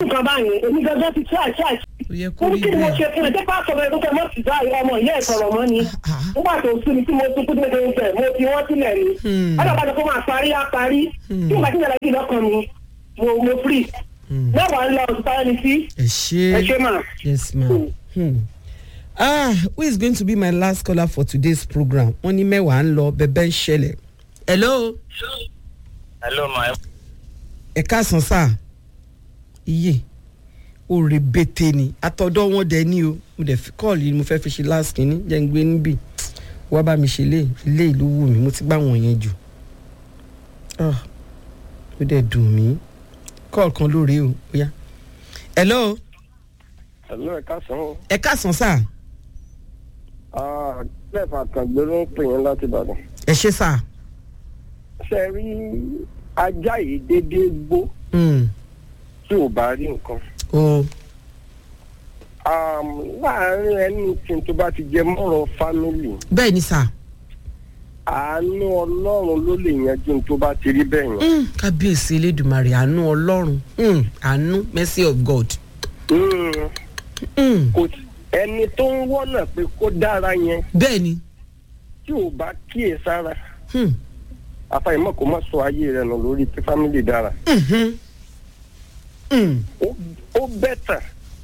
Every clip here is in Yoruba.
nǹkan báyìí èmi gẹ́gẹ́ ti ṣáà ṣáà ó yẹ kó ó ní rí kí ni mo bẹ́ẹ̀ ṣe fún ẹ jẹ́ pásọ̀ rẹ ló fẹ́ mọ́ sí báyìí ọmọ ìyá ẹ̀ sọ̀rọ̀ mọ́ ni Ah. nígbà tó sún mi tí mo tún kúndé tó ń bẹ̀ mo fi wọ́n sílẹ̀ ni Hmm. alábàdàn kó máa parí á parí tí ìgbà tí ìyàrá yìí lọ́kàn mi mo mo free Hmm. mẹ́wàá ń lọ òṣìṣẹ́ ẹni sí ẹ ṣe ẹ ṣe mà. yes ma. Hmm. ah who is going to be my last caller for today's program wọ́n ní mẹ́wàá ń lọ bẹ́bẹ́ ń ṣẹlẹ̀. hello hello ma ẹ káàsán sáà iye òrè bètè ni àtọ̀dọ̀ wọn dẹ̀ ní o mo dẹ̀ fi kọ́ọ̀lù yìí mo fẹ́ fi ṣe last kínní jẹ́ ń gbé níbí wá bá mi ṣe lé ilé ìlú wù mí mo ti gbá wọn yẹn jù Ah, ó dẹ̀ dùn mí kọ́ọ̀lù kan lóore o ó yá. hello Hello, ẹ káàsán o. ẹ káàsán sáà Ah, Clef Àkàngbé ló ń pè yín láti Ìbàdàn. ẹ ṣe sáà. Ṣé ẹ rí ajá yìí déédéé gbó Hmm. tí ò bá rí nǹkan? o Um, Láàárín ẹni tí tó bá ti jẹ mọ́rọ̀ fámìlì, bẹ́ẹ̀ ni sáà. àánú Ọlọ́run ló lè yanjú ní tó bá ti rí bẹ́ẹ̀ yẹn. Mm, kábíyèsí elédùnmarè àánú ọlọ́run mm, àánú mercy of god. Mm, Mm, kò sí- Ẹni tó ń wọ́nà pé kó dára yẹn bẹ́ẹ̀ ni tí ò bá kíyè sára, mm, àfàìmọ̀ kó má sọ ayé rẹ̀ nù lórí tí fámìlì dára. mhm, mm, Ó- Ó bẹ́tà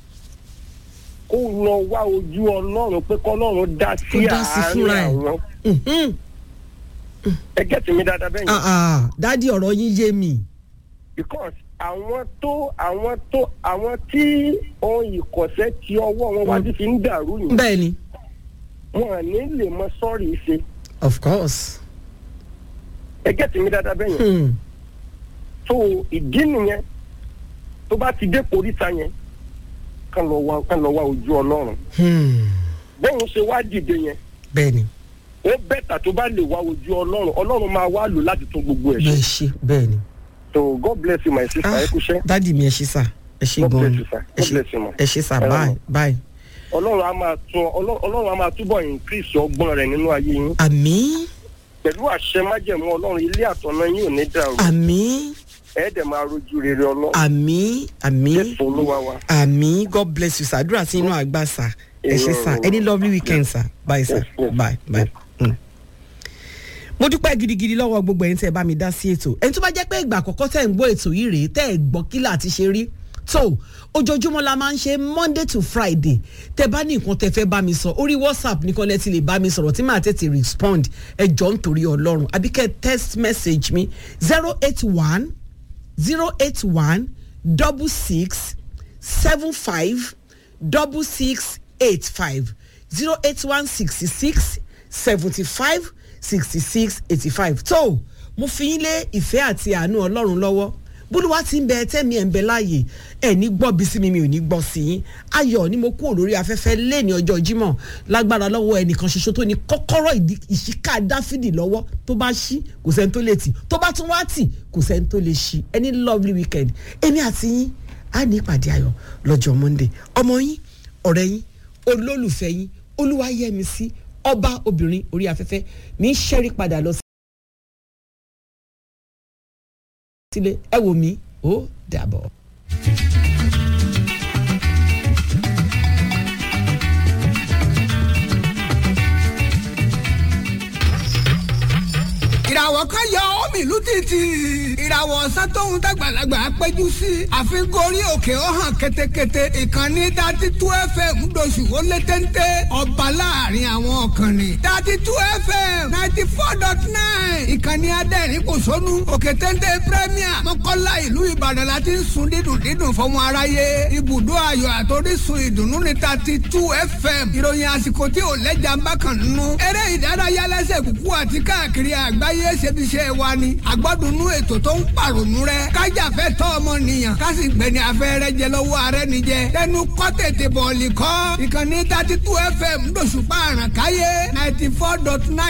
kó lọ wá ojú Ọlọ́run pé kọ́lọ́run dá sí Kó dá sí àárín fúnra ẹ̀. àwọn. mhm. ẹ gẹ́tì mi dáadáa bẹ́ẹ̀ yẹn. Ah, ah, dádì ọ̀rọ̀ yín yé mi. because àwọn tó àwọn tó àwọn tí ohun ìkọ̀sẹ́ tí ọwọ́ wọn wá sí fi ń dàrú yìí bẹ́ẹ̀ ni wọn à ní lè mọ sọ́ọ̀rì ṣe of course. ẹ gẹ́tì mi dáadáa bẹ́ẹ̀ yẹn. Mm, so ìdí nìyẹn tó bá ti dé koríta yẹn kán lọ wá kán lọ wá ojú Ọlọ́run mm, bóun ṣe wá dìde yẹn bẹ́ẹ̀ ni ó bẹ́tà tó bá lè wá ojú Ọlọ́run Ọlọ́run máa wá lò láti tún gbogbo ẹ̀ bẹ́ẹ̀ ṣe ṣe bẹ́ẹ̀ ni. so God bless you my sister ẹ kúṣẹ́ dádì mi ẹ ṣe sà ẹ ṣe God gan bless ni you, sir. ẹ God ṣe bless you, ma. ẹ ṣe sà Ẹ bye rà. bye. Ọlọ́run á máa tún Ọlọ́- Ọlọ́run á máa túbọ̀ increase ọgbọ́n rẹ̀ nínú ayé yín àmín pẹ̀lú àṣẹ májẹ̀mú Ọlọ́run ilé àtọ̀nà yín ò ní dàrú àmín ẹ̀ẹ́dẹ̀ máa rojú rere Ọlọ́run àmín àmín. Jésù Olúwa wa. àmì god bless you sir àdúrà sí inú àgbà sir ẹ ṣe sir any lovely weekend sir bye sir Yes, yes, bye bye. Mm. mo dúpẹ́ gidigidi lọ́wọ́ gbogbo ẹ̀yin tẹ́ ẹ bá mi dá sí ètò ẹni tó bá jẹ́ pé ìgbà àkọ́kọ́ tẹ́ ẹ̀ ń gbọ́ ètò yìí rèé tẹ́ ẹ̀ gbọ́ kí láti ṣe rí tó ojoojúmọ́ la máa ń ṣe monday to friday tẹ́ bá ní nǹkan tẹ́ fẹ́ bá mi sọ orí whatsapp nìkan lẹ́ ti lè bá mi sọ̀rọ̀ tí màá tètè respond ẹ jọ ń torí ọlọ́run àbí kẹ́ text message mi zero eight one zero eight one double six seven five double six eight five zero eight one sixty six seventy five sixty six eighty five tó mo fi yín lé ìfẹ́ àti àánú ọlọ́run lọ́wọ́ bólúwa ti ń bẹ tẹ́mi ẹ̀ ń bẹ láàyè ẹ̀ ní gbọ́ bí sí mi mi ò ní gbọ́ sí yín ayọ̀ ni mo kú olórí afẹ́fẹ́ lé ní ọjọ́ jímọ̀ lágbára lọ́wọ́ ẹnìkan ṣoṣo tó ní kọ́kọ́rọ́ ìdí- ìṣíká dáfídì lọ́wọ́ tó bá ṣí kò sẹ́ni tó lè tì tó bá tún wá tì kò sẹ́ni tó lè ṣí any lovely weekend èmi àti yín á ní ìpàdé ayọ̀ lọ́jọ́ monday ọmọ yín ọ̀rẹ́ yín olólùfẹ́ yín olúwayẹmísí ọba obìnrin orí afẹ́fẹ́ mi ń ṣẹ́rí padà lọ sílé ẹ wò mí ó dàbọ̀. ìràwọ̀ kan yọ omi ìlú títì ìràwọ̀ ọ̀sán tóun dàgbàlagbà péjú sí àfin gorí òkè ó hàn ketekete ìkànnì dati tú fm ńdọ̀sù ó lé téńté ọba láàrin àwọn ọ̀kànnì dati tú fm ninety four dot nine ìkànnì adẹ́rìn kò sónú òkè téńté premier mọ́kànlá ìlú ìbàdàn láti ń sun dídùn dídùn fọmọ aráyé ibùdó ayọ̀ àtòrísun ìdùnnú ní dati tú fm ìròyìn àsìkò tí ò lẹ́jà ń bá kàn nínú eré ìdárayá lẹ́sẹ̀ kúkú àti káàkiri àgbáyé ṣebiṣẹ́ wa ni àgbọ́dúnú ètò tó ń pàrònú rẹ kájàfẹ́ tọ́ ọmọnìyàn kásì gbẹ̀ni afẹ́rẹ́ jẹ lọ́wọ́ arẹ́ níjẹ lẹ́nu kọ́ tètè bọ̀ọ̀lì kọ́ ìkànnì thirty two fm lóṣùpá àràkáyé ninety four dot nine